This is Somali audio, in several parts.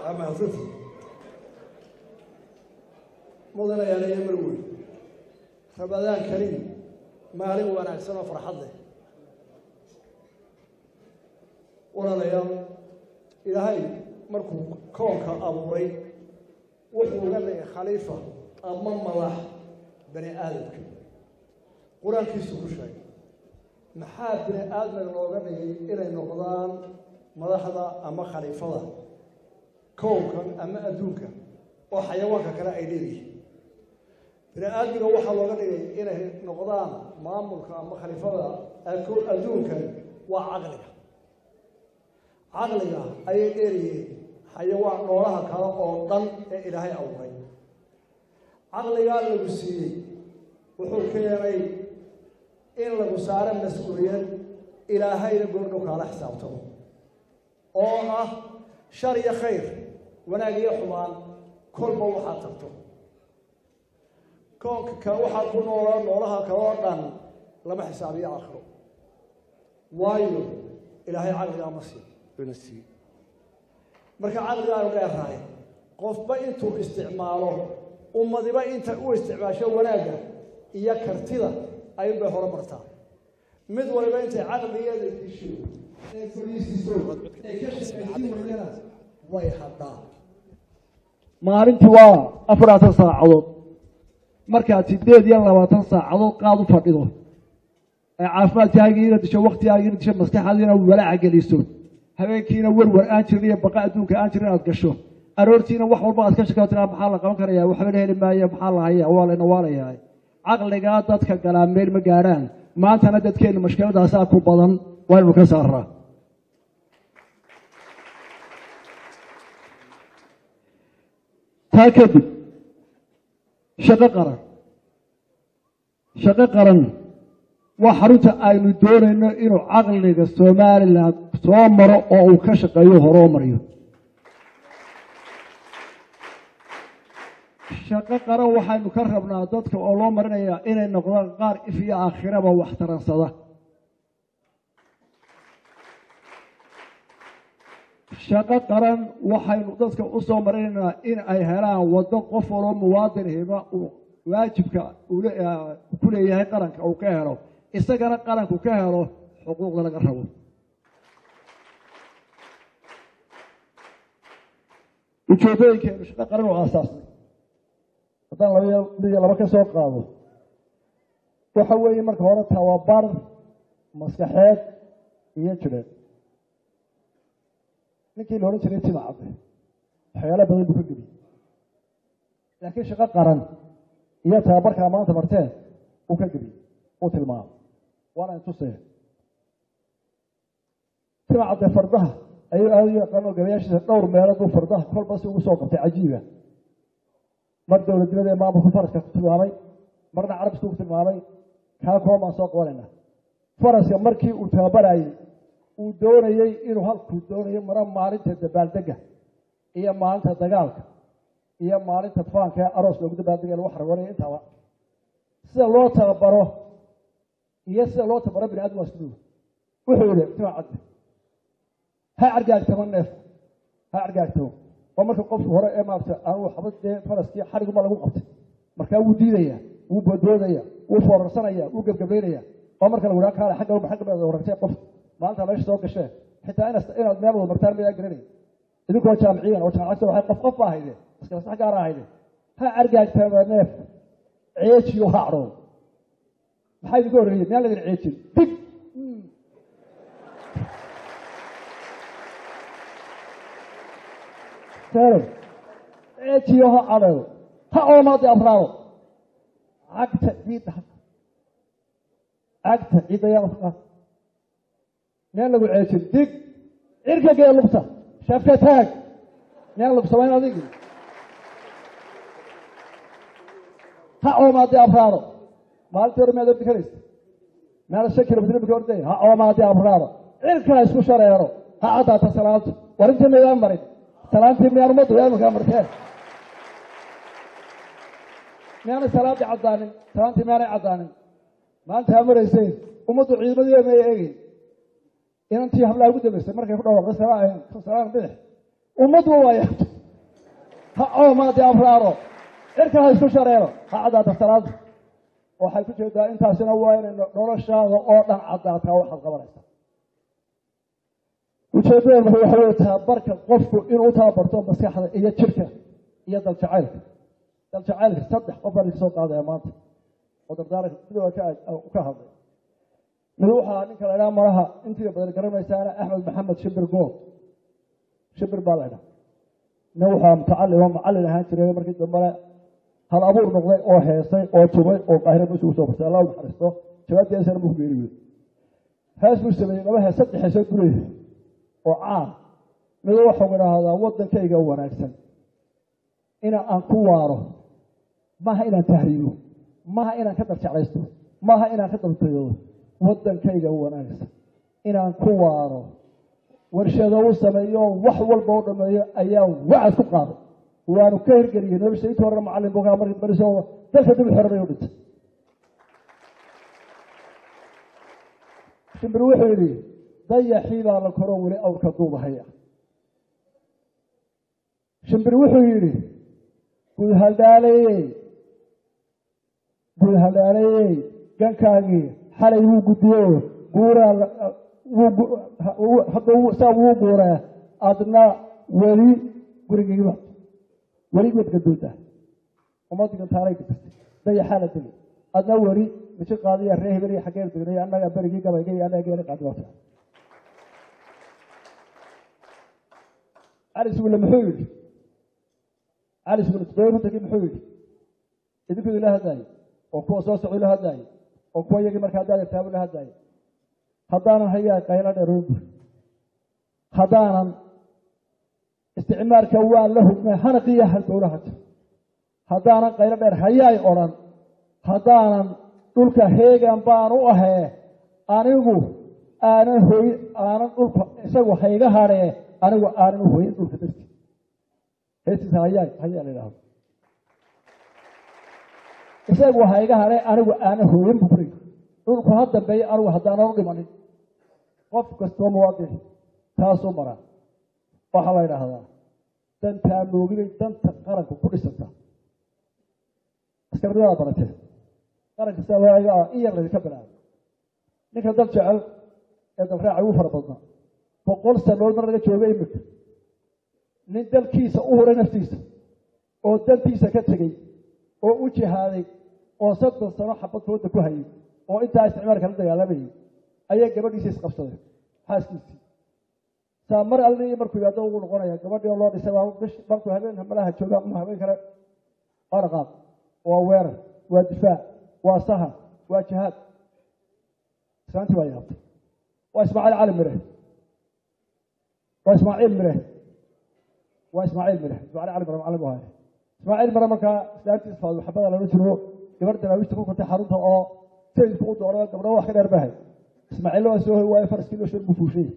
ama afrifu mudanayaal iyo marweyn rabadaan kariim maalin wanaagsan oo farxad leh walaalayaal ilaahay markuu koonka abuuray wuxuu uga dhigay khaliifa ama madax bani aadamka qur-aankiisu ku sheegay maxaa bini aadmiga looga dhigay inay noqdaan madaxda ama khaliifada kownkan ama adduunka oo xayawaanka kale ay leeyihiin bini aadmiga waxaa looga dhigay inay noqdaan maamulka ama khaliifada adduunkan waa caqliga caqliga ayay dheeryihiin xayawaan noolaha kale oo dhan ee ilaahay abuuray caqligaa lagu siiyey wuxuu keenay in lagu saaro mas-uuliyad ilaahayna goordhow kaala xisaabtamo oo ah shar iyo khayr wanaag iyo xumaan kolba waxaad tagto koonka kale waxaa ku noola noolaha kale oo dhan lama xisaabiyo aakhiro waayo ilaahay caqligaa ma sii ina siiye marka caqligaanu dheerahay qofba intuu isticmaalo ummadiba inta u isticmaasho wanaagga iyo kartida ayunbay hore martaa mid waliba intay caqligeeda disho ee fariisiso ee ka shaqaysiin waydana way hadhaa maalintii waa afaratan saacadood markaad sideed iyo labaatan saacadood qaad u fadhido ee caafimaadkaagiina disho waktigaagiina disho maskaxaadiina walaaca geliso habeenkiina werwer aan jirin iyo baqa adduunka aan jirin inaad gasho aroortiina wax walba aad ka shakao tiraa maxaa la qaban karaya waxba la heli maayo maxaa la haya waa layna waalayahay caqligaa dadka galaa meel ma gaadhaan maantana dadkeenna mashkiladaasaa ku badan waa inaynu ka saaraa taa kadib shaqo qaran shaqo qaran waa xarunta aynu doonayno inuu caqliga somalilan soo maro oo uu ka shaqeeyo horoo mariyo shaqo qaran waxaynu ka rabnaa dadka oo loo marinayaa inay noqdaan qaar if iyo aakhiraba wax taransada shaqo qaran waxaynu dadka u soo marinaynaa in ay helaan waddo qof waloo muwaadin hiba uu waajibka ku leeyahay qaranka uu ka helo isagana qaranku ka helo xuquuqda laga rabo ujeedooyinkeenu shaqo qaran oo aasaasnay haddaan laba mid iyo laba ka soo qaado waxa weeye marka hore tababar maskaxeed iyo jireed ninkii la odhan jiray tima cadde waxyaala badan buu ka geliyey laakiin shaqo qaran iyo tababarkaa maanta marteen uu ka geliyey uu tilmaamay waana intusee tima cadde fardaha ayuu aada u yaqaano gabayaashiisa dhowr meelood buu fardaha kolba si ugu soo qabtay cajiiba mar dowladnimada ee maamulku faraska ku tilmaamay marna carabisku ku tilmaamay kaa koon baan soo qabanayna faraska markii uu tababarayey uu doonayey inuu halkuu doonayo maro maalinta dabaaldega iyo maalinta dagaalka iyo maalinta faanka ee aroos loogu dabaaldega lagu xargoonaya intaaba sida loo tababaro iyo sida loo tababaro bini adam waa isku duwa wuxuu yihi tima cadde ha cargaagtamo neef ha cargaagtamo oo marka qofku hore ee maarata aanu waxba dee faraskii xariguma lagu qabtay markaa wuu diidaya wuu boodboodaya wuu foorarsanaya wuu gebgabaynaya oo marka lagu kaale xagga uma xagga baad warartay qof maalinta meesha soo gashee xitaa inaad meel wada martaan mayaa garanay idinkoo jaamiciyan oo jaamacadta waxay qof qof baa hayde iska maskax gaara hayde ha argaagtama neef ceejiyo ha cadhoon maxaa idinka horreeyey miyaan ladin ceejin dig ceejiyo ha cadheedo ha oomaadi afraado cagta ciidda cagta ciidda yaa ka miyaan lagu ceejin dig cirka gee lugta shafka taag miyaan lagu samayn adigi ha oomaadi afraado maalintii hore miyaad ordi karaysa miyaana shan kilomitr imika ordaya ha oomaadi afraado cirkaa isku shareero ha caddaata salaantu war intii maydaan marin salaantii miyaan ummaddu imika marteen miyaanay salaadii caddaanin salaantii miyaanay caddaanin maanta ha marayseen ummaddu ciidamadii may eegeyn inantii hablaha ugu dambaysay markay ku dhawaaqday salaan bidix ummaddu waa yaabto ha coomaadi abraaro cirka ha isku shareero ha caddaata salaada waxay ku jeedaa intaasina waa inay noloshaada oo dhan caddaataa waxaad qabanaysaa ujeeddada marka waxa wey tababarka qofku inuu tababarto maskaxda iyo jirka iyo daljacaylka daljacaylka saddex qof baa laga soo qaadaya maanta oo dardaaranka midooda ka hadlay mid waxaa ninka la idhaha malaha intii badan garanaysaana axmed maxamed shibir good shibir baa la idhaha nin waxaa mutacallim oo macallin ahaan jiray markii dambena hal abuur noqday oo heesay oo tubay oo qaahira meesha usoo bartay allah naxariisto jawaabtiisana buu ku geeriyood hees buu sameeyey laba hees saddex heesoo guleeda oo caan mid waxau idhaahdaa waddankayga wanaagsan ina aan ku waaro maaha inaan tahriibo maaha inaan ka darjeclaysto maaha inaan ka dabtaydo waddankayga wanaagsan inaan ku waaro warshado u sameeyo wax walba u dhameeyo ayaa wacad ku qaaday waanu ka hirgeliyey nolosha intii horena macallin buu kaa markii bariso dalka dib xoranay u dhintay shimbir wuxuu yidhi dayaxii baa la koro weli awrka duubahaya shimbir wuxuu yidhi guudhaldhaaleyey guudhaldhaaleyey gankaagii xalay wuu guddiyo guuraa hadda saa wuu guuraa adna weli gurigiiba weli geed gadooda ummadigan taalay gasatay dayaxaa la degay adna weli misi qaadiya ree hebel iyo xaggeen degnay annaga berigii gabayga iyo annaga geeri qaadibata cali sugulle muxuu yidhi cali sugulle toddoba runtankii muxuu yidhi idinku idinla hadlaayo oo kuwa soo socdo la hadlaayo oo kuwa iyagii markaa daadagtaabu la hadlaayo haddaanan hayaa qaylo dheeroon buri haddaanan isticmaalka waan la hugmay hanaqiya halbowlaha jir haddaanan qaylo dheer hayaay odhan haddaanan dhulka heegan baan u ahee anigu aanan hoy aanan dhulka isagu hayga hadhee anigu aanan u hoyin dhulka darti heestiisa hayaay hayaa la idhahdo isagu hayga hadhee anigu aanan hooyin buu kuray dhulku ha dambeeya anigu haddaanan u dhimanin qof kastoo muwaadin taasuu maraa waxaa la idhaahdaa dantaa moogibay danta qaranka ku dhisanta askarnimadaa baratee qaranka sidaaiga ah in yar laydinka bilaabo ninka dal jecel ee dalraaca ugu fara badnaa boqol sanood mar laga jooga imika nin dalkiisa u huray naftiisa oo dantiisa ka tegey oo u jihaaday oo soddon sano xabad fooda ku hayay oo intaa isticmaalka la dagaalamayay ayaa gabadhiisa isqabsaday xaaskiisii saa mar alli markuu yimaado ugu noqonaya gabadhii oo loo dhisay baa bish markuu habeen malaha jooga ama habeen kale waa dhaqaaq waa weerar waa difaac waa sahan waa jihaad islaantii baa yaabtay waa ismaaciil cali mire waa ismaaciil mire waa ismaaciil mire ismaaciil cali mire macallin bu haya ismaaciil mire markaa islaantiisa faadu xabada lala jiro gabadh daraawiishta ku kortay xarunta oo sayidku u doonay gabdho wax ka dheer bahay ismaaciilla waa soo hoy waayo faraskii loo shor buu fuushay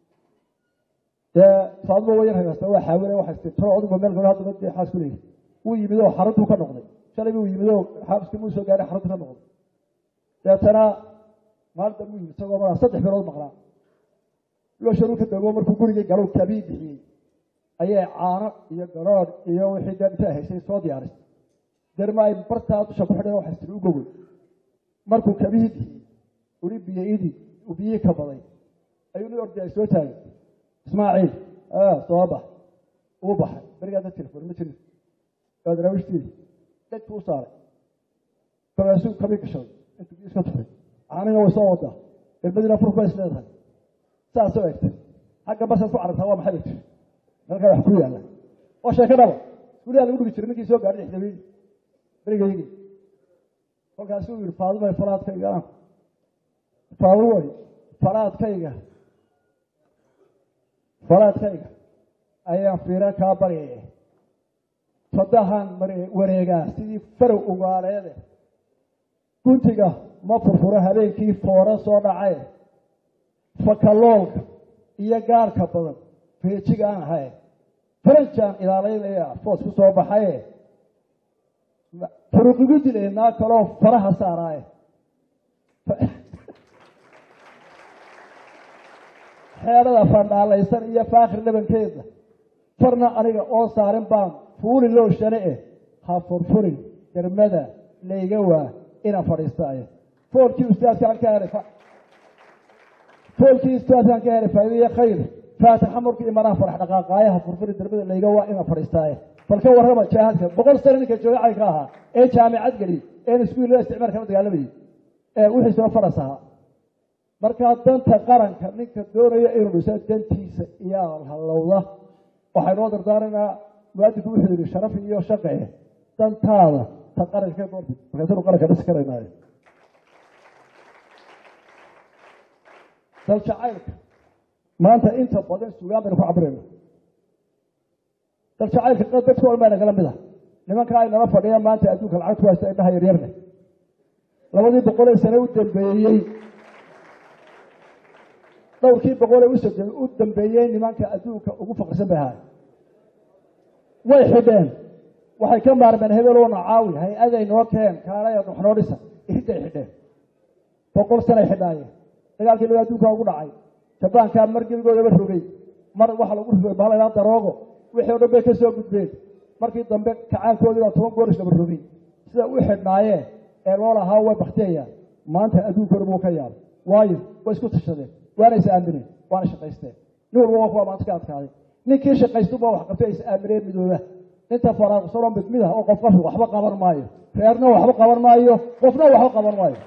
dee faadmo wa yar hagaasta waa xaawile waxay tii tolo oduba meel galo hadda dee xaas ku leeyahay wuu yimid oo xaruntuu ka noqday shalay buu yimid oo xaaskii muu soo gaaray xaruntu ka noqday deetana maalinta muu yimid isagoo maraa saddex bilood maqnaa loo sharuu ka dego markuu gurigii galow kabii bixiyey ayay caano iyo garoodh iyo wixii dee intaa haysay soo diyaarisay derma ay bartaa dusha ku xidheen waxay tiri u gogol markuu kabihii bixiyey uri biyo idii uu biyihii ka baday ayuu nin ordi ay soo taagay ismaaciil soo bax uu baxay berigaada telefon ma jirin waa daraawiishtiidi dhegtu u saaray kolkaasuu kabii gashaday intuu biyo iska tufay caanina way soo wadaa galmadiina furk bay is leedahay saasoo egtay xagga basaad ku carartaa waa maxay bay tiri halkaa wax ku yaalla oo sheeko dhaba iskuuliyaa lagu dhigi jiray ninkii soo gaadhay xdaweydii berigaygii kolkaasuu yihi faadumay falaadkayga faadumay falaadkayga falaadkayga ayaan fiira kaa baryaya fadahan wareegaa sidii farow ugaaleede guntiga ma furfuro habeenkii foora soo dhacay fakaloolka iyo gaarka badan feejigaan ahay faranjaan ilaalaynaya foos ku soo baxaye furuqigu dilay naa kaloo faraha saaraaye xeedhada fandhaalaysan iyo faakhir dhabankeeda farna aniga oo saarin baan fuuli loo shane eh ha furfurin dermada layga waa inaan fadhiistaaye foolkii ustaadkaan ka helay foolkii ustaadkaan ka helay faa'iidaya khayr faatixa markii imanaha farax dhaqaaqaayaha furfuri dermada layga waa inaan fadhiistaaye bal ka warrama jaahadka boqol sano ninka jooga caynka ahaa ee jaamicad geli een iskuullada isticmaal kala dagaalamayay ee wixiisuna faras ahaa markaa danta qaranka ninka doonaya inuu dhiso dantiisa iyaa hallowda waxay noo dardaaraynaa muwaadinku wuxuu yidhi sharaf iyo shaqe dantaada ta qaranka ka doorti markaasanu qaranka dhisi karaynaayo dal jacaylka maanta inta badan sugaan baynu ku cabirayna dal jacaylka dadka o dhan baa nagala mid ah nimanka ay nala fadhiyaan maanta adduunka lacag ku haysta indhaha yaryarne labadii boqolee sane u dambeeyey dhowrkii boqolee u dambeeyey nimanka adduunka ugu faqrisan bay ahaay way xidheen waxay ka maarmeen hebeloona caawi hay-aday noo keen kaalaya waxnoo dhisa iridday xidheen boqol sanay xidhaayeen dagaalkii laga adduunka ugu dhacay jabaankaa mar gebigoodaba rogay mar waxa lagu rogay bahaladhaa daroogo wixii o dhan bay ka soo gudbeen markii dambe kacaankoodii baa toban goor isdhaba rogay sida u xidhnaayeen ee loo lahaa way baktiyayaan maanta adduunkooda buu ka yaabay waayo way isku tashadeen waana is aamineen waana shaqaysteen nin walba waa kuwa maanta ka adkaaday ninkii shaqaystuba wax qabtay is aamineen midooda inta faraaqsano mid mid ah oo qof qofki waxba qaban maayo reerna waxba qaban maayo qofna waxba qaban maayo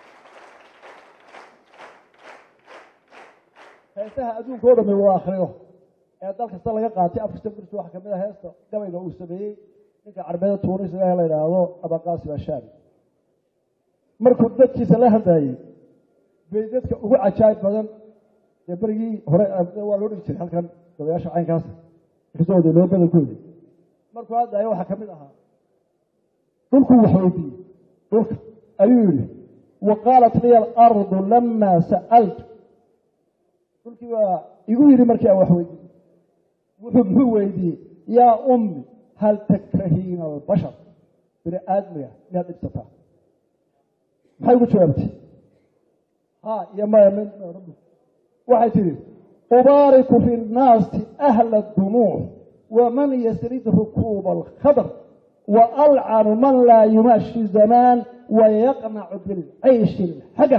heesaha adduunka o dhami waa akriyo ee dal kasta laga qaatay afkasta gurta waxa kamid a heesta gabayga uu sameeyey ninka carbeeda tuunisiga la yidhaahdo abaqaasim ashaabi markuu dadkiisa la hadlayey bay dadka ugu cajaayib badan dee berigii hore waa loo dhigi jiray halkan gabayaasha caynkaas kasooda loo badankoodi markuu hadlayo waxaa kamid ahaa dhulkuu wax weydiiyey dhulka ayuu yihi wa qaalat liya alardu lama sa'altu dhulkii waa igu yidhi markii aan wax weydiiyey wuxuu muxuu weydiiyey yaa ummi hal takrahiina albashar bini aadmiga miyaad dhibsataa maxay ugu jawaabtay ha iyo maya m waxay tidhi ubaariku fi nnaasi ahla dumuuc waman yasrid rukuuba alkhadr waalcanu man laa yumaashi zamaan wayaqnacu bilcayshi alxagar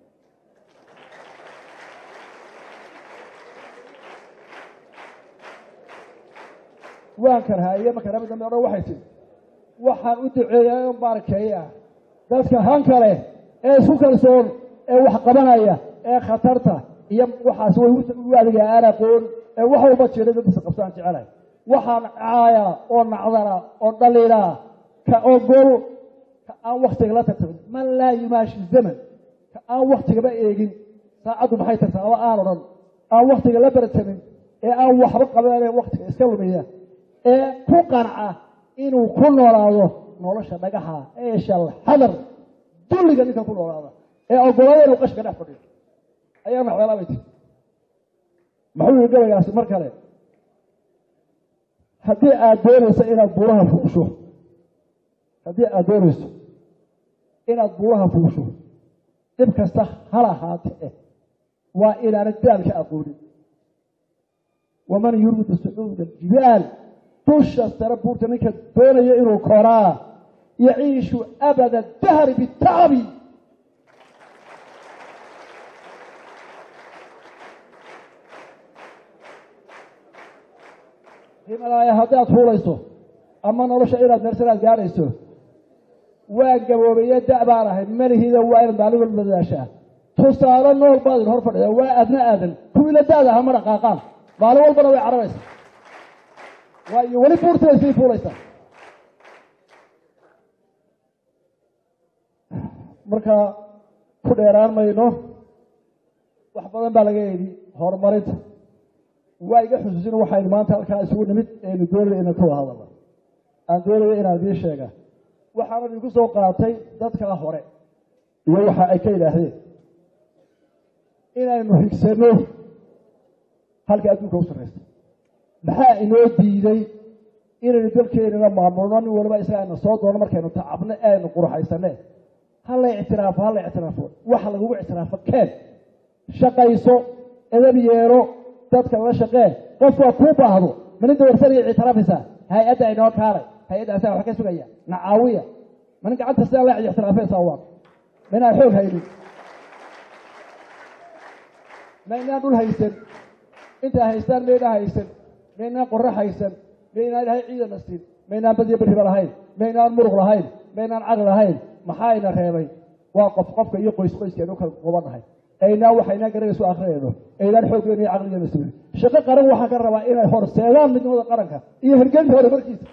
waan karhaaye marka rami dambe odhan waxay tihi waxaan u duceeyaa in baarakeeya dadka hanka leh ee isku kalsoon ee wax qabanaya ee khatarta iyo waxaas way u adiga aan aqoon ee wax walba jira dadisa qabtaan jecelahay waxaan caaya oo nacdana oo dhaliila ka ogol ka aan waktiga la tartamin man laa yumaashi zaman ka aan waktigaba eegin saacaddu maxay tartaa ama aan odhan aan waktiga la baratamin ee aan waxba qabanee waktiga iska lumiya ee ku qanca inuu ku noolaado nolosha dhagaxa eeshal xadar dulliga ninka ku noolaada ee ogolaada inuu qashka dhex fadhiyo ayaa nacdalaabay tii muxuu yihi gabaygaasi mar kale haddii aad doonayso inaad buuraha fuusho haddii aad doonayso inaad buuraha fuusho dhib kasta hal ahaate eh waa inaanad daalka aqoonin waman yuriidu sucuuda aljibaal dusha sare buurta ninka doonaya inuu koraa yaciishu abada dahri bitacabi himalaaya haddaad fuulayso ama nolosha inaad meersanaad gaadhayso waa gaboobaye da' baan ahay malihida waa inaad maalin walba dadaashaa tusaale nool baad idin hor fadhida waa adna aadan kuwii la daada aha ma dhaqaaqaan maalin walbana way cararaysa waayo weli buurtibay sii fuulaysaa marka ku dheeraan mayno wax badan baa laga yidhi horumarinta waa iga xusuusin waxaynu maanta halkaa isugu nimid aynu doonaya inaan ka wada hadalna aan doonaya inaan idiin sheega waxaana idinku soo qaatay dadkaa hore iyo waxa ay ka yidhaahdeen inaynu higsano halka adduunka u sarraysa maxaa inoo diiday inaynu dalkeenana maamulno nin waliba isaga ayna soo doono markaynu tacabno ee aynu qurxaysane hala ictiraafo hala ictiraafo waxa lagugu ictiraafo keen shaqayso edab yeelo dadka la shaqee qof waa kuu baahdo maninta warsanaya ictiraafaysaa hay-adda inoo kaalay hay-adda asaga wax ka sugaya nacaawiya manin gacanta sidaa la ixtiraafaysaa waa ma inaan xoog haynin ma inaan dhul haysan intaa haystaan ma inaan haysan ma inaan qorro haysan ma inaan ilahay ciidana siin ma inaan badiyo beriba lahayn ma inaan muruq lahayn ma inaan caqli lahayn maxaa ina reebay waa qof qofka iyo qoys qoyskeenu kala qubanahay aynaan waxaynaan garanaysu akrinayno aynaan xooggeena iyo caqligeena sugin shaqo qaran waxaan ka rabaa inay horseedaan midnimada qaranka iyo hirgelinta horumarkiisa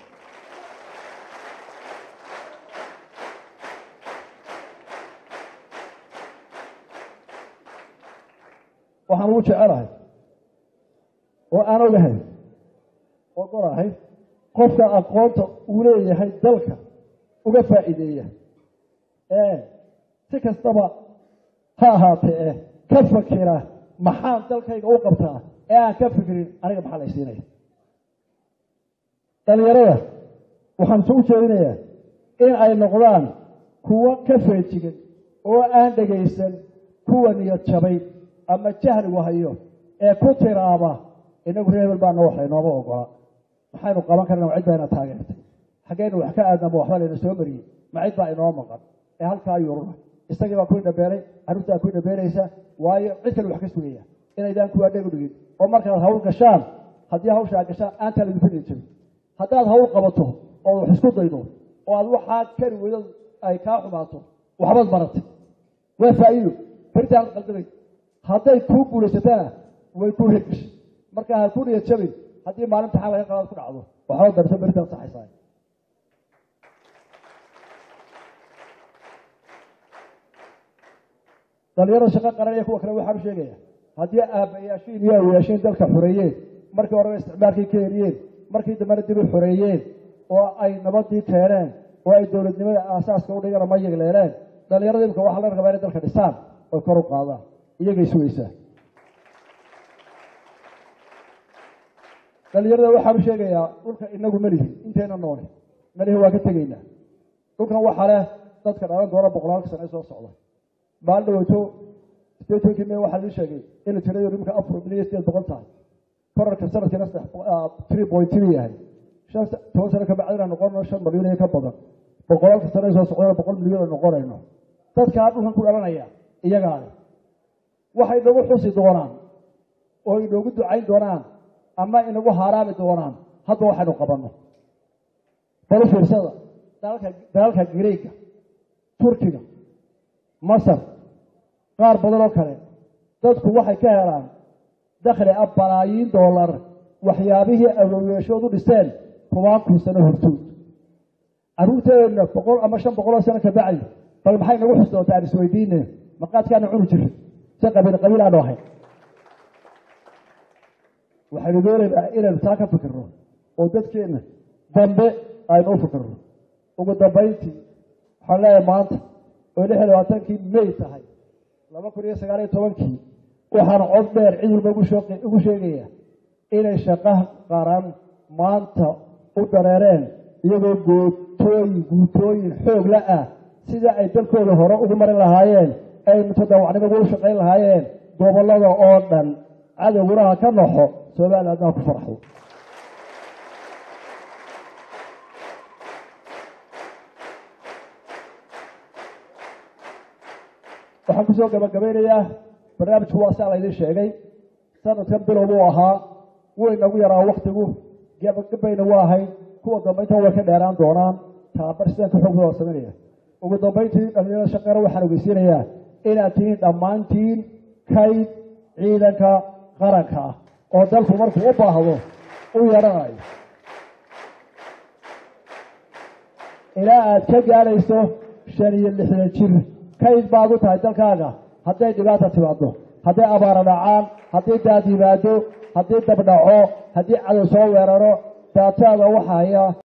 waxaan ugu jecelahay oo aan ogahay oo qorahay qofka aqoonta uu leeyahay dalka uga faa'iideeya ee si kastaba ha ahaatee eh ka fakira maxaan dalkayga u qabtaa ee aan ka fikirin aniga maxaa lay siinaya dhalinyarada waxaan soo u jeedinayaa in ay noqdaan kuwo ka feejigan oo aan dhegaysan kuwa niyad jabay ama jahligu hayo ee ku tiraaba inagu reebel baana wax laynooma ogola maxaynu qaban karna ma cid baa ina taageertay xaggeynu wax ka aadnama waxba layna soo mariyey ma cid baa inoo maqan ee halkaa yuruna isagii baa kuwii dhabeelay carruurtaa kuwii dhabeelaysa waayo cid kale wax ka sugaya inaydaan kuwaa dheg u dhigin oo markaad hawl gashaan haddii hawshaa gashaan aantaa laydinku dhigi jirin haddaad hawl qabato oo wax isku daydo oo aad waxaa kari weydo ay kaa xumaato waxbaad baratay waa faa'iido beritaan qaldamay hadday kuu guulaysatana way kuu hirgashay marka ha ku niyad jabin haddii maalinta xal laga qabaad ku dhacdo waxba darto beritaan saxaysaa dhalinyarada shaqo qaran iyo kuwa kale waxaan u sheegaya haddii aabbayaashiin iyo awayaashiin dalka xoreeyeen markii horeba isticmaalkii ka heliyeen markii dambena dib u xoreeyeen oo ay nabadii keeneen oo ay dowladnimada aasaaska u dhigana ma yegleeleen dhalinyarada imika waxaa laga rabaa inay dalka dhisaan oy kor u qaadaan iyagay sugaysaa dhalinyarada waxaan u sheegayaa dhulka inagu melihi intayna nooni melihi waa ka tegaynaa dhulkan waxaa leh dadka dhalan doona boqolaalka sane soo socda maalin dhaweyto statenkii me waxaa lii sheegay inay tiradu imika afar milyan sideed boqol tahay korarka sanadkiina three point three yahay shan toban sano kabacdina noqono shan milyan iyo ka badan boqolaalka sane soo socdana boqol milyan oo noqonayno dadkaa dhulkan ku dhalanaya iyagaale waxay inagu xusi doonaan oo inoogu ducayn doonaan ama inagu haaraami doonaan hadda waxaynu qabanno balu fiirsada dalalka dalalka greega turkiga masar qaar badan oo kale dadku waxay ka helaan dakhli ah balaayiin dollar waxyaabihii awloweeshoodu dhiseen tobaan kun sano hortood carruurteedna boqol ama shan boqoloo sano ka bacdi bal maxay nagu xus doontaa aan isweydiine maqaadkaana cuni jirin si qabiil qabiil aanu ahayn waxaynu doonaynaa inaynu taa ka fikirno oo dadkeenna dambe aynu u fikirno ugu dambayntii waxaan leeyahay maanta oo lix iyo labaatankii may tahay laba kun iyo sagaal iyo tobankii waxaan cod dheer cid walba ugu sheegaya inay shaqo qaran maanta u dareereen iyagoo gootooyin guutooyin xoog la ah sida ay dalkooda hore ugu marin lahaayeen ay mutadawacnimo ugu shaqayn lahaayeen gobollada oo dhan cadowguna ha ka noxo somalilandna ha ku farxo waxaan kusoo gabagabeynayaa barnaamijku waa saa laydin sheegay sanadkan bilow buu ahaa wuu inagu yaraa waktigu gabagabayna waa ahayd kuwa dambayntan way ka dheeraan doonaan tababar sidaan ka xoog waa sameynaya ugu dambayntii dhalinyarada shaqeena waxaan ogeysiinayaa inaad tihiin dhammaantiin kayd ciidanka qaranka ah oo dalku markuu u baahdo u yaranayo ilaa aad ka gaadhayso shan iyo lixdan jir kayd baad u tahay dalkaaga hadday dhibaata timaado hadday abaara dhacaan haddii daad yimaado haddii dab dhaco haddii cadow soo weeraro daataada waxaya